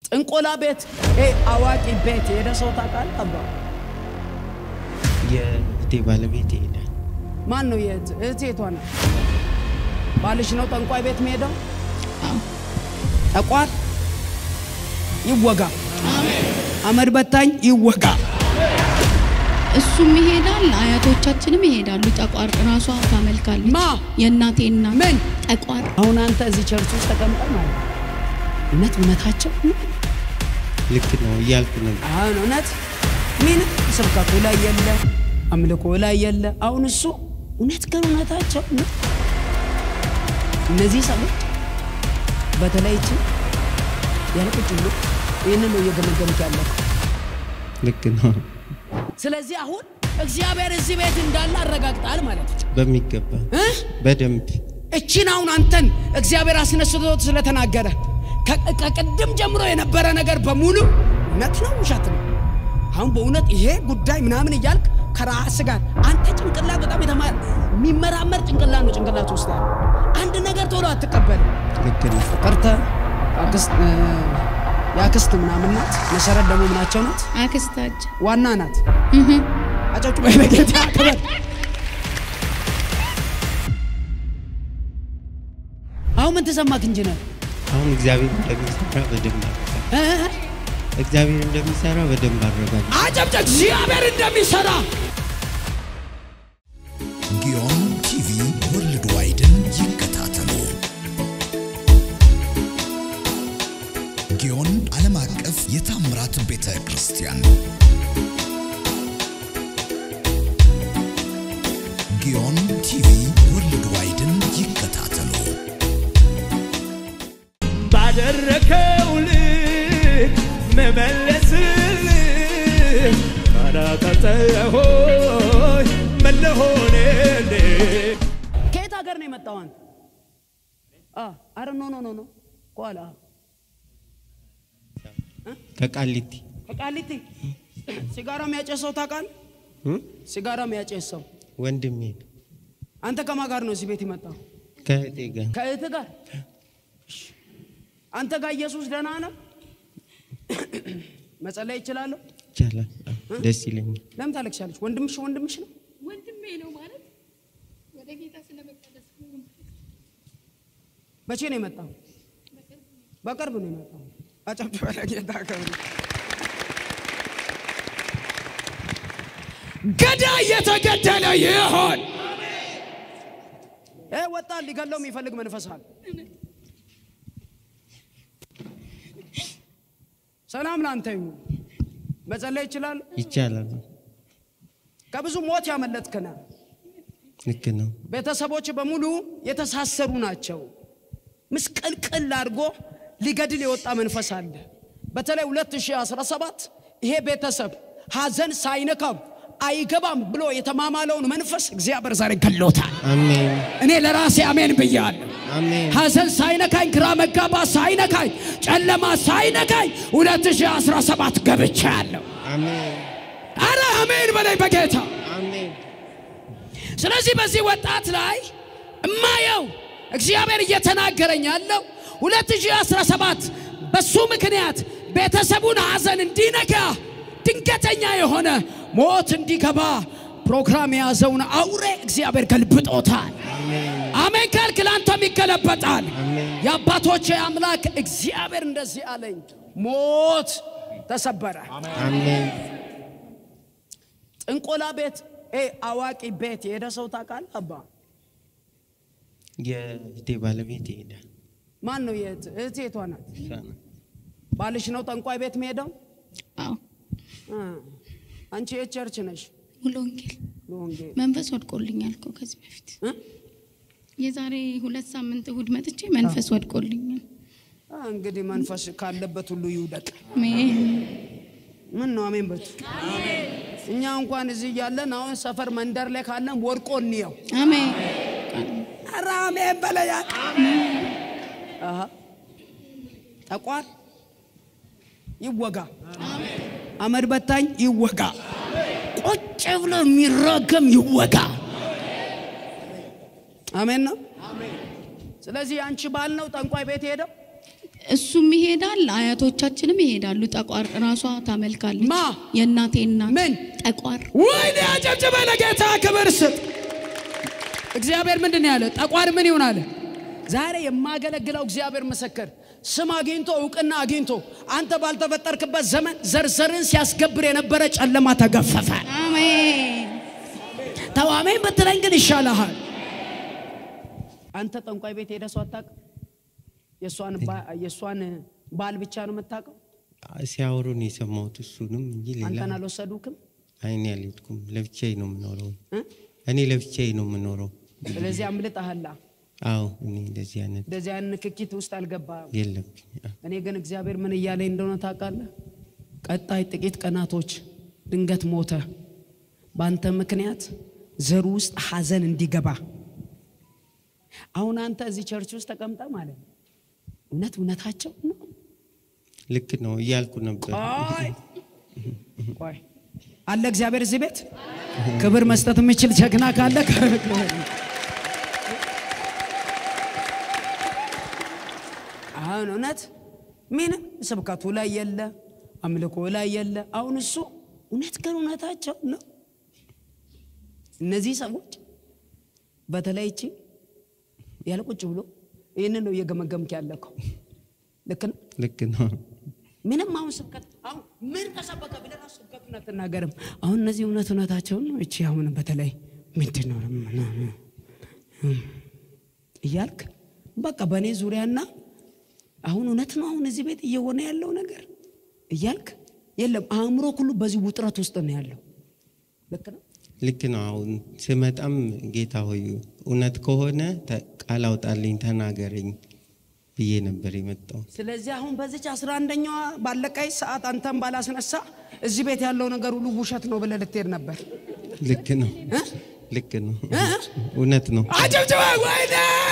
ጥንቆላ ቤት አዋቂ ቤት የሄደ ሰው ታውቃለህ? አባ የእህቴ ባለቤት ይሄዳል። ማን ነው? የት እህት የቷ ነው? ባልሽ ነው ጠንቋይ ቤት የሚሄደው? ጠቋር ይወጋ፣ አመድ በታኝ ይወጋ። እሱም ይሄዳል፣ አያቶቻችንም ይሄዳሉ። ጠቋር ራሷ ታመልካለች። ማ? የእናቴ እናት ምን? ጠቋር አሁን አንተ እዚህ ቸርች ውስጥ ተቀምጠ ማለት ነው። እውነት እውነታቸው ልክ ነው እያልኩ ነበር። አሁን እውነት ምን ስብከቱ ላይ የለ አምልኮ ላይ የለ። አሁን እሱ እውነት ግን እውነታቸው ነው። እነዚህ ሰዎች በተለይ እቺ ያልቁጭ ብሎ ይህንን ነው እየገመገምክ ያለ። ልክ ነው ስለዚህ አሁን እግዚአብሔር እዚህ ቤት እንዳለ አረጋግጣል ማለት ነው በሚገባ እ? በደንብ እቺን አሁን አንተን እግዚአብሔር አስነስቶት ስለተናገረ ከ- ከቅድም ጀምሮ የነበረ ነገር በሙሉ እውነት ነው ውሸት ነው? አሁን በእውነት ይሄ ጉዳይ ምናምን እያልክ ከራስ ጋር አንተ ጭንቅላት በጣም የተማ- የሚመራመር ጭንቅላት ነው ጭንቅላት ውስጥ ያለ አንድ ነገር ቶሎ አትቀበልም። ልክ ነው ቀርተ አክስት እ፣ የአክስት ምናምን ናት። መሰረት ደግሞ ምናቸው ናት? አክስታችን ዋና ናት። እህ አጨብጭ በጌታ ክበር። አሁን ምን ተሰማክ ኢንጂነር? አሁን እግዚአብሔር እንደሚሰራ በደንብ አረጋግጥ። እ? እግዚአብሔር እንደሚሰራ በደንብ አረጋግጥ። አጨብጭ እግዚአብሔር እንደሚሰራ ጊዮን ቲቪ ወርልድ ዋይድን ይከታተሉ። ጊዮን ዓለም አቀፍ የታምራት ቤተ ክርስቲያን ጊዮን ቲቪ ወርልድ ዋይድን ይከታተሉ። ባደረከው ልክ መመለስልህ ካላቀጠሆይ መለሆንልህ ከየት ሀገር ነው የመጣው አንተ? አ አረ ኖ ኖ ኖ ኖ ኋላ ከቃሊቲ ከቃሊቲ ሲጋራ የሚያጨሰው ታውቃለህ? እ? ሲጋራ የሚያጨሰው ወንድሜ ነው። አንተ ከማን ጋር ነው እዚህ ቤት የመጣው? ከእህቴ ጋር ከእህት ጋር እሺ። አንተ ጋር ኢየሱስ ደህና ነው? መጸለይ ይችላለሁ? ይቻላል። አዎ፣ ደስ ይለኛል። ለምን ታለቅሻለች? ወንድምሽ ወንድምሽ ነው? ወንድሜ ነው ማለት ወደ ጌታ ስለመቀደስ መቼ ነው የመጣው? በቅርብ ነው የመጣው። አጨብጭበ ለጌታ ክብር። ገዳይ የተገደለ ይሆን። ይህ ወጣት ሊገለው የሚፈልግ መንፈስ አለ። ሰላም ለአንተ ይሁን። መጸለይ ይችላል። ይቻላል። ከብዙ ሞት ያመለጥክነ ልክ ነው። ቤተሰቦች በሙሉ የተሳሰሩ ናቸው። ምስቅልቅል አድርጎ ሊገድል የወጣ መንፈስ አለ። በተለይ 2017 ይሄ ቤተሰብ ሀዘን ሳይነካው አይገባም ብሎ የተማማለውን መንፈስ እግዚአብሔር ዛሬ ገሎታል። አሜን እኔ ለራሴ አሜን ብያለሁ። አሜን ሀዘን ሳይነካኝ፣ ግራ መጋባት ሳይነካኝ፣ ጨለማ ሳይነካኝ 2017 ገብቻለሁ። አሜን አረ አሜን በላይ በጌታ አሜን ስለዚህ በዚህ ወጣት ላይ እማየው እግዚአብሔር እየተናገረኝ ያለው 2017 በሱ ምክንያት ቤተሰቡን ሐዘን እንዲነካ ድንገተኛ የሆነ ሞት እንዲገባ ፕሮግራም የያዘውን አውሬ እግዚአብሔር ገልብጦታል። አሜን ካልክ ለአንተም ይገለበጣል። አሜን። የአባቶቼ አምላክ እግዚአብሔር እንደዚህ አለኝ፣ ሞት ተሰበረ። አሜን ጥንቆላ ቤት ኤ አዋቂ ቤት የሄደ ሰው ታውቃለህ? አባ የእህቴ ባለቤት ይሄዳል። ማን ነው? የት እህት የቷ ናት? እሷ ናት። ባልሽ ነው ጠንቋይ ቤት የሚሄደው? አዎ አ፣ አንቺ የት ቸርች ነሽ? ሙሉ ወንጌል ለወንጌል መንፈስ ወድቆልኛል እኮ ከዚህ በፊት እ? የዛሬ ሁለት ሳምንት እሁድ መጥቼ መንፈስ ወድቆልኛል። አ፣ እንግዲህ መንፈስ ካለበት ሁሉ ይውደቅ። አሜን ምን ነው አሜን በቱ እኛ እንኳን እዚህ እያለን አሁን ሰፈር መንደር ላይ ካለን ወድቆ እንየው። አሜን ኧረ አሜን በለያ አሃ ጠቋር ይወጋ፣ አመድ በታኝ ይወጋ፣ ቁጭ ብሎ የሚረገም ይወጋ። አሜን ነው። ስለዚህ አንቺ ባል ነው ጠንቋይ ቤት ሄደው እሱም ይሄዳል፣ አያቶቻችንም ይሄዳሉ። ጠቋር ራሷ ታመልካለች። ማ? የእናቴ እናት ምን? ጠቋር ወይኔ አጨብጭበ ለጌታ ክብር ስጥ። እግዚአብሔር ምንድን ነው ያለ? ጠቋር ምን ይሆን አለ? ዛሬ የማገለግለው እግዚአብሔር ምስክር ስም አግኝቶ እውቅና አግኝቶ አንተ ባልተፈጠርክበት ዘመን ዘርዘርን ሲያስገብር የነበረ ጨለማ ተገፈፈ። አሜን። ተዋሜን ብትለኝ ግን ይሻልሃል። አንተ ጠንቋይ ቤት ሄደህ ሰው አታውቅም? የእሷን ባ- የእሷን ባል ብቻ ነው የምታውቀው? ሲያወሩን የሰማሁት እሱንም እንጂ ሌላ አንተን አልወሰዱክም? አይኔ አልሄድኩም። ለብቻዬ ነው የምኖረው። እ? እኔ ለብቻዬ ነው የምኖረው። ስለዚህ አምልጠሃላ። አዎ እኔ እንደዚህ አይነት እንደዚህ አይነት ንክኪት ውስጥ አልገባም። የለብኝ። እኔ ግን እግዚአብሔር ምን እያለኝ እንደሆነ ታውቃለህ? ቀጣይ ጥቂት ቀናቶች ድንገት ሞተ በአንተ ምክንያት ዘሩ ውስጥ ሐዘን እንዲገባ አሁን አንተ እዚህ ቸርች ውስጥ ተቀምጠ ማለት ነው። እውነት እውነታቸው ነው። ልክ ነው እያልኩ ነበር። ቆይ ቆይ አለ እግዚአብሔር እዚህ ቤት ክብር መስጠት የሚችል ጀግና ካለ አሁን እውነት ምንም ስብከቱ ላይ የለ፣ አምልኮ ላይ የለ። አሁን እሱ እውነት ግን እውነታቸው ነው። እነዚህ ሰዎች በተለይ እቺ ያለ ቁጭ ብሎ ይህንን ነው እየገመገምክ ያለከው። ልክ ነው። ልክ ነው። ምንም አሁን ስብከት አሁን ምን ተሰበከ ብለህ ራሱ ስብከቱን አትናገርም። አሁን እነዚህ እውነት እውነታቸውን ነው። እቺ አሁን በተለይ ምንድን ነው እያልክ በቃ በእኔ ዙሪያና አሁን እውነት ነው አሁን እዚህ ቤት እየሆነ ያለው ነገር እያልክ የለም አእምሮ ሁሉ በዚህ ውጥረት ውስጥ ነው ያለው። ልክ ነው። ልክ ነው። አሁን ስመጣም ጌታ ሆይ እውነት ከሆነ ተ- ቃል አውጣልኝ ተናገረኝ ብዬ ነበር የመጣው። ስለዚህ አሁን በዚች አስራ አንደኛዋ ባለቀይ ሰዓት አንተን ባላስነሳ እዚህ ቤት ያለው ነገር ሁሉ ውሸት ነው ብለህ ልትሄድ ነበር። ልክ ነው። እ? ልክ ነው። እ? እውነት ነው። አጨብጭበ ወይኔ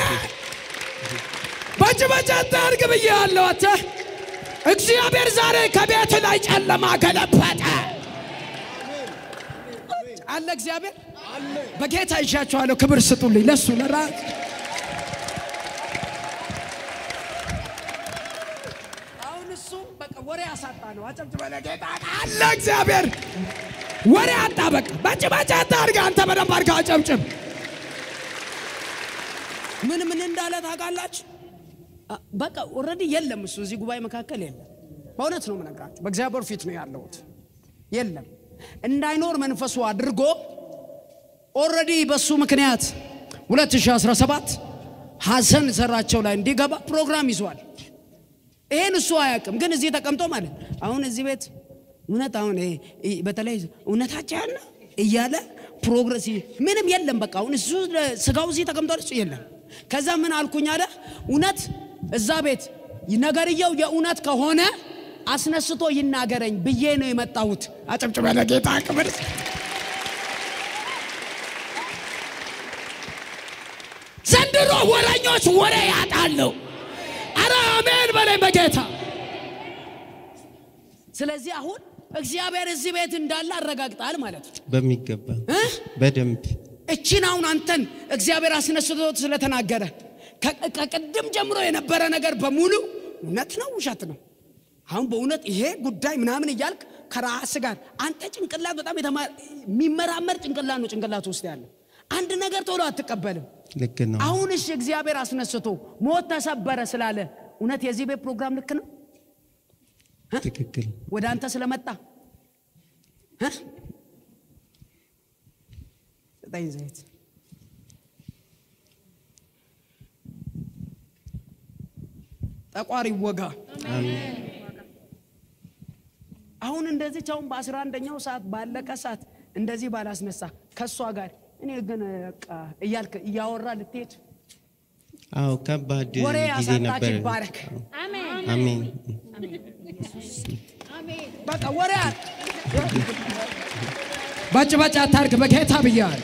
በእጅ በእጅ አታርግ ብዬሃለሁ። አንተ እግዚአብሔር ዛሬ ከቤት ላይ ጨለማ ገለበጠ አለ እግዚአብሔር በጌታ ይሻችኋለሁ። ክብር ስጡልኝ ለሱ ለራ አሁን እሱ በቃ ወሬ አሳጣ ነው። አጨብጭበ ለጌታ አለ እግዚአብሔር ወሬ አጣ። በቃ በእጅ በእጅ አታርግ። አንተ በደንብ አድርገህ አጨብጭብ። ምን ምን እንዳለ ታውቃላችሁ? አ- በቃ ኦልሬዲ የለም እሱ እዚህ ጉባኤ መካከል የለም። በእውነት ነው የምነግራችሁ፣ በእግዚአብሔር ፊት ነው ያለሁት። የለም እንዳይኖር መንፈሱ አድርጎ ኦልሬዲ በሱ ምክንያት 2017 ሐዘን ዘራቸው ላይ እንዲገባ ፕሮግራም ይዟል። ይሄን እሱ አያውቅም፣ ግን እዚህ ተቀምጦ ማለት አሁን እዚህ ቤት እውነት አሁን ይሄ- ይሄ በተለይ እውነታቸው ያለ እያለ ፕሮግረስ ምንም የለም። በቃ አሁን እሱ ስጋው እዚህ ተቀምጧል፣ እሱ የለም። ከዛ ምን አልኩኝ አለ እውነት እዛ ቤት ነገርየው የእውነት ከሆነ አስነስቶ ይናገረኝ ብዬ ነው የመጣሁት። አጨብጭበ ለጌታ ክብር። ዘንድሮ ወረኞች ወሬ ያጣሉ። አረ አሜን በላይ በጌታ ስለዚህ አሁን እግዚአብሔር እዚህ ቤት እንዳለ አረጋግጣል ማለት ነው በሚገባ እ? በደንብ እቺን አሁን አንተን እግዚአብሔር አስነስቶት ስለተናገረ ከ- ከቅድም ጀምሮ የነበረ ነገር በሙሉ እውነት ነው ውሸት ነው። አሁን በእውነት ይሄ ጉዳይ ምናምን እያልክ ከራስ ጋር አንተ ጭንቅላት በጣም የተማ- የሚመራመር ጭንቅላት ነው ጭንቅላት ውስጥ ያለው አንድ ነገር ቶሎ አትቀበልም። ልክ ነው። አሁን እሺ እግዚአብሔር አስነስቶ ሞት ተሰበረ ስላለ እውነት የዚህ ቤት ፕሮግራም ልክ ነው ትክክል። ወደ አንተ ስለመጣ እ? ስጠኝ ዘይት ጠቋር ይወጋ። አሁን እንደዚች አሁን በአስራ አንደኛው ሰዓት ባለቀ ሰዓት እንደዚህ ባላስነሳ ከእሷ ጋር እኔ ግን በቃ እያልክ እያወራ ልትሄድ አዎ ከባድ ወሬ ጊዜ አሳጣች ነበር። ይባረክ። አሜን። በቃ ወሬ ባጭ ባጭ አታርግ በጌታ ብያል።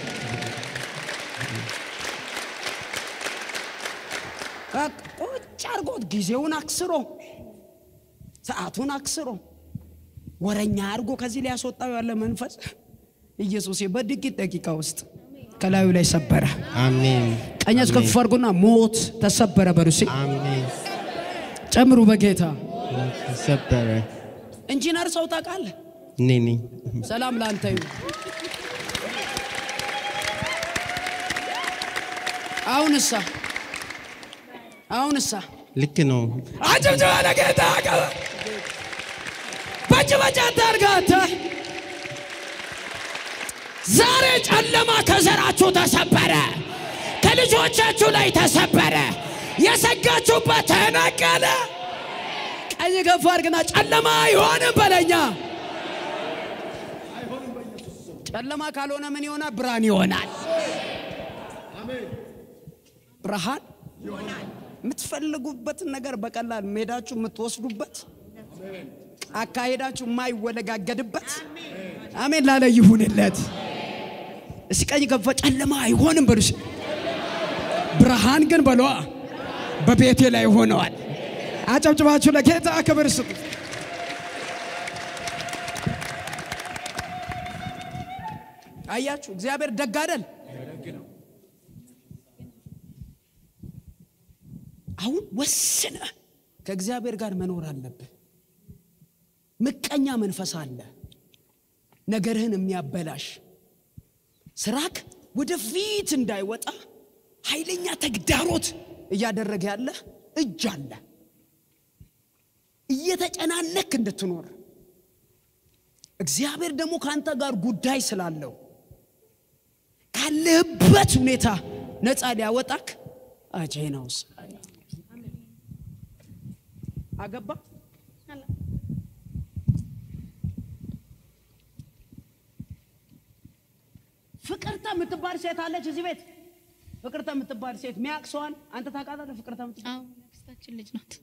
በቃ ቁጭ አርጎት ጊዜውን አክስሮ ሰዓቱን አክስሮ ወረኛ አድርጎ ከዚህ ሊያስወጣው ያለ መንፈስ ኢየሱስ በጥቂት ደቂቃ ውስጥ ከላዩ ላይ ሰበረ። አሜን። ቀኛችሁ ከፍ አድርጎና ሞት ተሰበረ በሉ እስኪ። አሜን። ጨምሩ በጌታ ተሰበረ። ኢንጂነር ሰው ታውቃለህ? እኔ ነኝ። ሰላም ላንተ ይሁን። አሁንሳ አሁንሳ ልክ ነው። አጭብጭባ ለጌታ ቀበ በጭ በጭ አታርጋተ ዛሬ ጨለማ ከዘራችሁ ተሰበረ፣ ከልጆቻችሁ ላይ ተሰበረ፣ የሰጋችሁበት ተነቀለ። ቀኝ ገፋ አድርግና ጨለማ አይሆንም በለኛ። ጨለማ ካልሆነ ምን ይሆናል? ብርሃን ይሆናል። ብርሃን የምትፈልጉበትን ነገር በቀላል ሜዳችሁ የምትወስዱበት አካሄዳችሁ የማይወለጋገድበት አሜን ላለ ይሁንለት። እስኪ ቀኝ ገፋ ጨለማ አይሆንም በሉ። እስኪ ብርሃን ግን በሏ በቤቴ ላይ ሆነዋል። አጨብጭባችሁ ለጌታ ክብር ስጡ። አያችሁ እግዚአብሔር ደግ አይደል? አሁን ወስነ ከእግዚአብሔር ጋር መኖር አለብህ። ምቀኛ መንፈስ አለ፣ ነገርህን የሚያበላሽ ስራክ ወደፊት እንዳይወጣ ኃይለኛ ተግዳሮት እያደረገ ያለ እጅ አለ። እየተጨናነክ እንድትኖር እግዚአብሔር ደግሞ ከአንተ ጋር ጉዳይ ስላለው ካለህበት ሁኔታ ነፃ ሊያወጣክ አጄናውስ አገባ ፍቅርተ የምትባል ሴት አለች እዚህ ቤት። ፍቅርተ የምትባል ሴት ሚያቅ ሰዋል አንተ ታውቃታለህ? ፍቅርተ የምትባል አዎ ያክስታችን ልጅ ናት።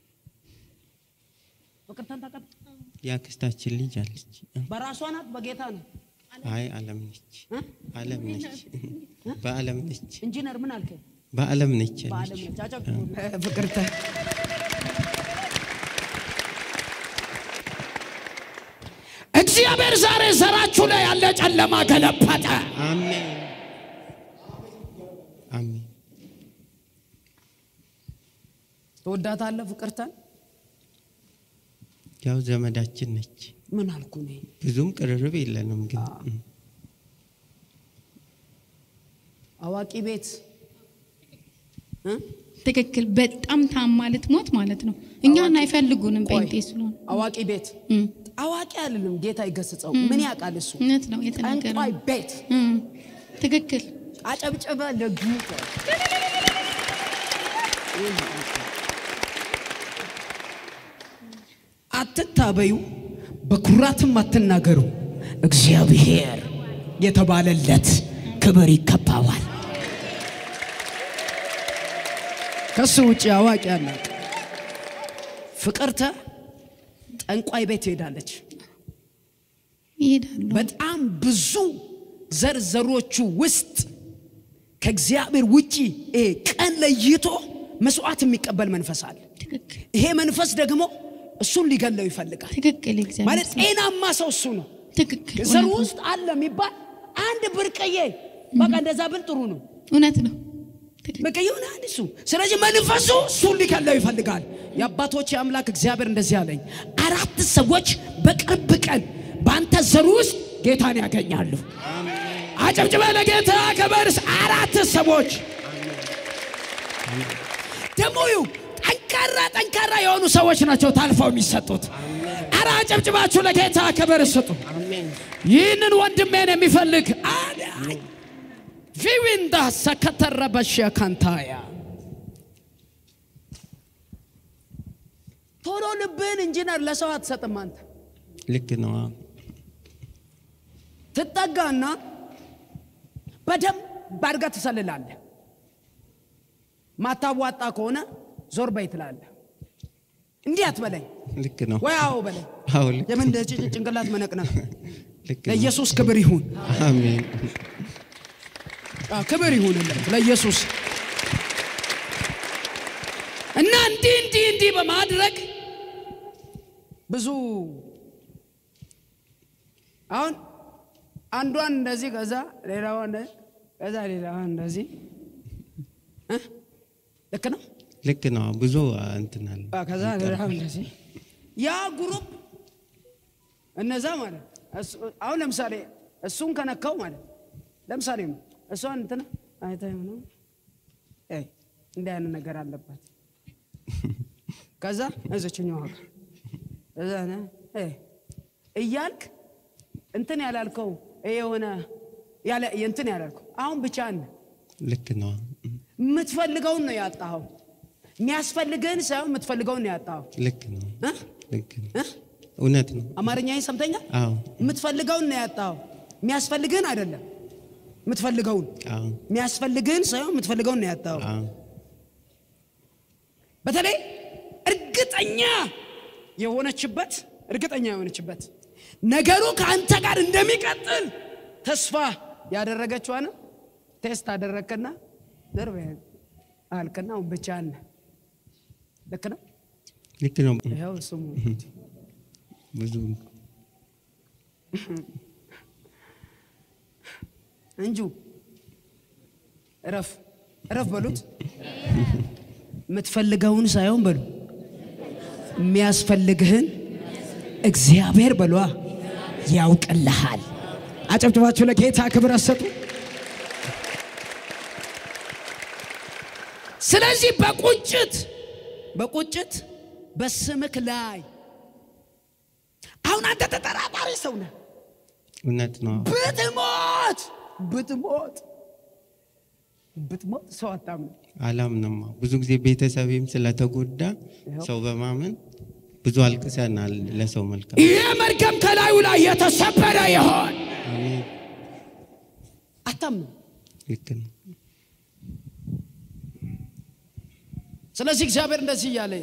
ፍቅርተን ታውቃት? የአክስታችን ልጅ አለች። በራሷ ናት በጌታ ነው። አይ ዓለም ነች። እ? ዓለም ነች። በዓለም ነች። ኢንጂነር ምን አልከኝ? በዓለም ነች በዓለም ያለች። ነች። አጨብጭቡ ፍቅርተ እግዚአብሔር ዛሬ ዘራችሁ ላይ ያለ ጨለማ ገለበጠ። አሜን አሜን። ትወዳታለህ ፍቅርተን? ያው ዘመዳችን ነች። ምን አልኩ እኔ? ብዙም ቅርርብ የለንም ግን እም፣ አዋቂ ቤት እ? ትክክል። በጣም ታማ ልትሞት ማለት ነው። እኛን አይፈልጉንም ቆይ፣ ጴንጤ ስለሆነ አዋቂ ቤት እም፣ አዋቂ አይደለም። ጌታ ይገስጸው። ምን ያውቃል እሱ? እውነት ነው የተናገረ ጠንቋይ ቤት እም፣ ትክክል። አጨብጨበ ለጌታ አትታበዩ፣ በኩራትም አትናገሩ። እግዚአብሔር የተባለለት ክብር ይገባዋል። ከሱ ውጭ አዋቂ አለ። ፍቅርተ ጠንቋይ ቤት ትሄዳለች። ይሄዳሉ። በጣም ብዙ ዘርዘሮቹ ውስጥ ከእግዚአብሔር ውጪ ይሄ ቀን ለይቶ መስዋዕት የሚቀበል መንፈስ አለ። ትክክል ይሄ መንፈስ ደግሞ እሱን ሊገለው ይፈልጋል። ትክክል። እግዚአብሔር ማለት ሰው። ጤናማ ሰው እሱ ነው። ትክክል። ዘሩ እውነት ነው። ውስጥ አለ የሚባል አንድ ብርቅዬ በቃ እንደዛ ብል ጥሩ ነው። እውነት ነው። ትክክል። በቃ የሆነ አንድ እሱ ስለዚህ መንፈሱ እሱን ሊገለው ይፈልጋል። የአባቶች አምላክ እግዚአብሔር እንደዚህ አለኝ፣ አራት ሰዎች በቅርብ ቀን በአንተ ዘር ውስጥ ጌታን ያገኛሉ። አጨብጭበ ለጌታ ከበርስ አራት ሰዎች ደግሞ ይሁ ጠንካራ ጠንካራ የሆኑ ሰዎች ናቸው ታልፈው የሚሰጡት። አረ አጨብጭባችሁ ለጌታ ክብር ስጡ። ይህንን ወንድሜን የሚፈልግ አዳኝ ቪዊንዳ ሰከተረበሸ ካንታያ ቶሎ ልብህን ኢንጂነር ለሰው አትሰጥም። አንተ ልክ ነው። አዎ። ትጠጋና በደንብ አድርገህ ትሰልላለህ። ማታዋጣ ከሆነ ዞር በይ ትላለህ። እንዲህ አትበለኝ ልክ ነው። ወይ አዎ በለኝ። አዎ ልክ የምን እንደ ጭ- ጭንቅላት መነቅነቅ ልክ ነው። ለኢየሱስ ክብር ይሁን። አሜን አዎ፣ ክብር ይሁንለት ለኢየሱስ እና እንዲህ እንዲህ እንዲህ በማድረግ ብዙ አሁን አንዷን እንደዚህ ከዛ ሌላዋን ከዛ ሌላዋን እንደዚህ እ? ልክ ነው። ልክ ነው። ብዙ እንትን አለ። አ፣ ከዛ ረሃብ እንደዚህ ያ ግሩፕ እነዛ ማለት እሱ- አሁን ለምሳሌ እሱን ከነካው ማለት ለምሳሌ እሷን እንትና አይታይ ነው እንዲህ አይነት ነገር አለባት። ከዛ እዘችኛው ሀገር እዛ ነ እ እያልክ እንትን ያላልከው ይሄ የሆነ ያለ እንትን ያላልከው አሁን ብቻ ነ ልክ ነው። የምትፈልገውን ነው ያጣኸው። የሚያስፈልግህን ሳይሆን የምትፈልገውን ነው ያጣኸው። ልክ ነው። እ? ልክ ነው። እ? እውነት ነው። አማርኛ ሰምተኛል። አዎ የምትፈልገውን ነው ያጣኸው። የሚያስፈልግህን አይደለም የምትፈልገውን አዎ የሚያስፈልግህን ሳይሆን የምትፈልገውን ነው ያጣኸው። አዎ በተለይ እርግጠኛ የሆነችበት እርግጠኛ የሆነችበት ነገሩ ከአንተ ጋር እንደሚቀጥል ተስፋ ያደረገችዋን ቴስት አደረግክና ደርብ አልክና አሁን ብቻህን ነህ። ልክ ነው። ልክ ነው። ይኸው ስሙ ብዙ እንጁ እረፍ እረፍ በሉት። የምትፈልገውን ሳይሆን በሉ የሚያስፈልግህን እግዚአብሔር በሏ ያውቅልሃል። አጨብጭባችሁ ለጌታ ክብር አሰጡ። ስለዚህ በቁጭት በቁጭት በስምክ ላይ አሁን አንተ ተጠራጣሪ ሰው ነህ። እውነት ነው። ብትሞት ብትሞት ብትሞት ሰው አታምነው። አላምንም። ብዙ ጊዜ ቤተሰቤም ስለተጎዳ ሰው በማመን ብዙ አልቅሰናል። ለሰው መልካም ይህ መርገም ከላዩ ላይ የተሰበረ ይሆን አሜን። አታምነው። ልክ ነው። ስለዚህ እግዚአብሔር እንደዚህ እያለ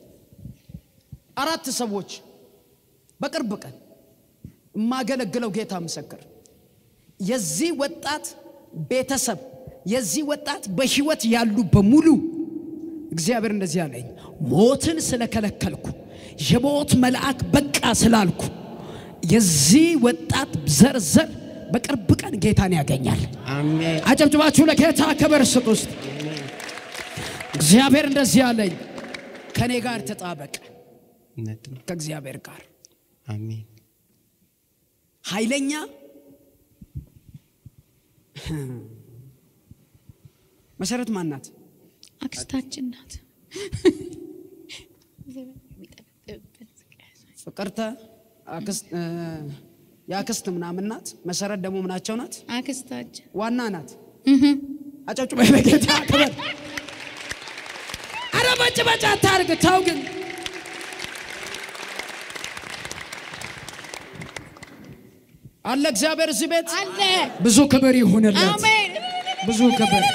አራት ሰዎች በቅርብ ቀን የማገለግለው ጌታ ምስክር የዚህ ወጣት ቤተሰብ የዚህ ወጣት በህይወት ያሉ በሙሉ እግዚአብሔር እንደዚህ አለኝ፣ ሞትን ስለከለከልኩ የሞት መልአክ በቃ ስላልኩ የዚህ ወጣት ዘርዘር በቅርብ ቀን ጌታን ያገኛል። አሜን። አጨብጭባችሁ ለጌታ ክብር ስጡ። ውስጥ እግዚአብሔር እንደዚህ አለኝ፣ ከእኔ ጋር ተጣበቅ፣ እውነት ነው። ከእግዚአብሔር ጋር አሜን። ኃይለኛ መሰረት ማናት? አክስታችን ናት። ፍቅርተ አክስት እ፣ የአክስት ምናምን ናት። መሰረት ደግሞ ምናቸው ናት? አክስታችን ዋና ናት። አጨብጭበ ለጌታ ክብር። አረ መጭበጫ አታርግ። ተው ግን አለ እግዚአብሔር እዚህ ቤት አለ። ብዙ ክብር ይሁንለት። አሜን። ብዙ ክብር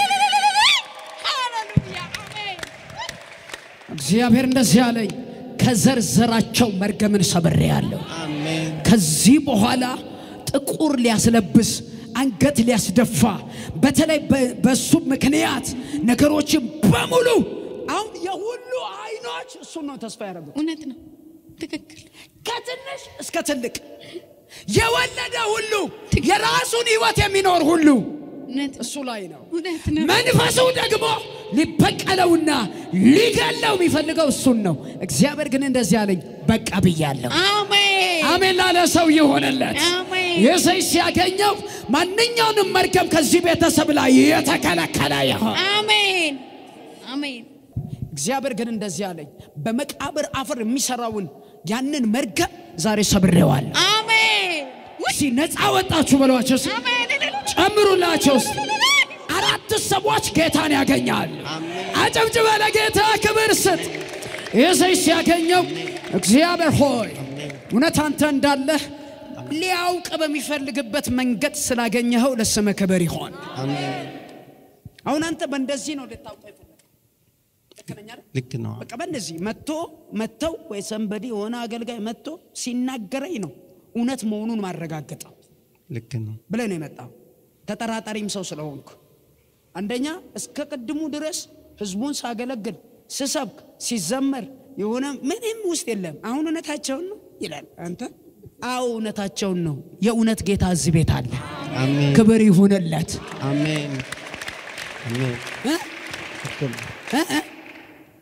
ሃሌሉያ አሜን። እግዚአብሔር እንደዚህ አለኝ፣ ከዘርዘራቸው መርገምን ሰብሬያለሁ። አሜን። ከዚህ በኋላ ጥቁር ሊያስለብስ አንገት ሊያስደፋ በተለይ በ- በሱ ምክንያት ነገሮችን በሙሉ አሁን የሁሉ አይኖች እሱን ነው ተስፋ ያደረጉት። እውነት ነው። ትክክል። ከትንሽ እስከ ትልቅ የወለደ ሁሉ የራሱን ህይወት የሚኖር ሁሉ እውነት ነው። እሱ ላይ ነው። እውነት ነው። መንፈሱ ደግሞ ሊበቀለውና ሊገለው የሚፈልገው እሱን ነው። እግዚአብሔር ግን እንደዚህ አለኝ፣ በቃ ብያለሁ። አሜን። አሜን ላለ ሰው ይሆንለት። አሜን። የሰይ ሲያገኘው ማንኛውንም መርገም ከዚህ ቤተሰብ ላይ የተከለከለ ይሆን። አሜን። አሜን። እግዚአብሔር ግን እንደዚህ አለኝ፣ በመቃብር አፈር የሚሰራውን ያንን መርገም ዛሬ ሰብሬዋለሁ። አሜን። እስቲ ነፃ ወጣችሁ በሏቸው። እስቲ አሜን። ጨምሩላቸው። እስቲ አራት ሰዎች ጌታን ያገኛል። አጨብጭበ ለጌታ ክብር ስጥ። የሰይ ሲያገኘው እግዚአብሔር ሆይ እውነት አንተ እንዳለህ ሊያውቅ በሚፈልግበት መንገድ ስላገኘኸው ለስምህ ክብር ይሆን። አሜን። አሁን አንተ በእንደዚህ ነው ልታውቀው የፈለግኸው። ልክ ነኝ አይደል? ልክ ነው። በቃ በእንደዚህ መጥቶ መጥተው ወይ ሰንበዲ የሆነ አገልጋይ መጥቶ ሲናገረኝ ነው እውነት መሆኑን ማረጋገጠው ልክ ነው። ብለህ ነው የመጣው። ተጠራጣሪም ሰው ስለሆንኩ አንደኛ እስከ ቅድሙ ድረስ ህዝቡን ሳገለግል ስሰብክ ሲዘመር የሆነ ምንም ውስጥ የለም። አሁን እውነታቸውን ነው ይላል። አንተ አዎ እውነታቸውን ነው። የእውነት ጌታ እዚህ ቤት አለ። አሜን። ክብር ይሁንለት። አሜን። አሜን። እ? ትክክል። እ? እ?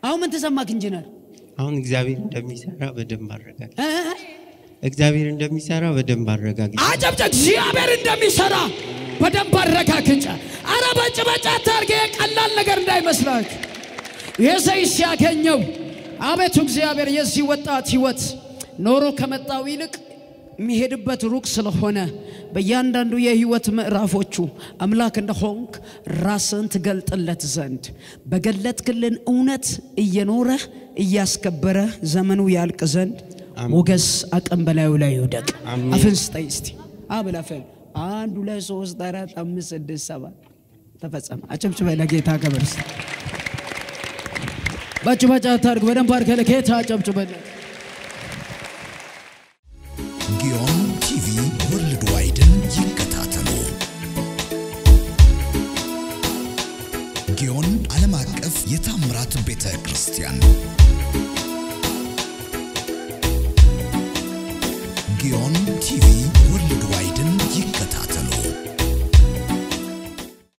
አሁን ምን ተሰማክ ኢንጂነር? አሁን እግዚአብሔር እንደሚሰራ በደንብ አረጋግጥ እ? እግዚአብሔር እንደሚሰራ በደንብ አረጋግጥ አጨብጨ እግዚአብሔር እንደሚሰራ በደንብ አረጋግጫ። አረ በጭበጫ ታርጌ ቀላል ነገር እንዳይመስላክ። ይህ ሰው ሲያገኘው አቤቱ እግዚአብሔር የዚህ ወጣት ህይወት ኖሮ ከመጣው ይልቅ የሚሄድበት ሩቅ ስለሆነ በእያንዳንዱ የህይወት ምዕራፎቹ አምላክ እንደሆንክ ራስን ትገልጥለት ዘንድ በገለጥክልን እውነት እየኖረ እያስከበረ ዘመኑ ያልቅ ዘንድ ሞገስ አቅም በላዩ ላይ ይውደቅ። አሜን። አፍን ስጠኝ እስቲ አብላፈን አንድ ሁለት ሶስት አራት አምስት ስድስት ሰባት ተፈጸመ። አጨብጭበ ለጌታ ክብር ስጥ። ባጭባጫ ታርግ በደንብ አድርገህ ለጌታ አጨብጭበለት። ጊዮን ቲቪ ወርልድ ዋይድን ይከታተሉ። ጊዮን ዓለም አቀፍ የታምራት ቤተ ክርስቲያን ጊዮን ቲቪ ወርልድ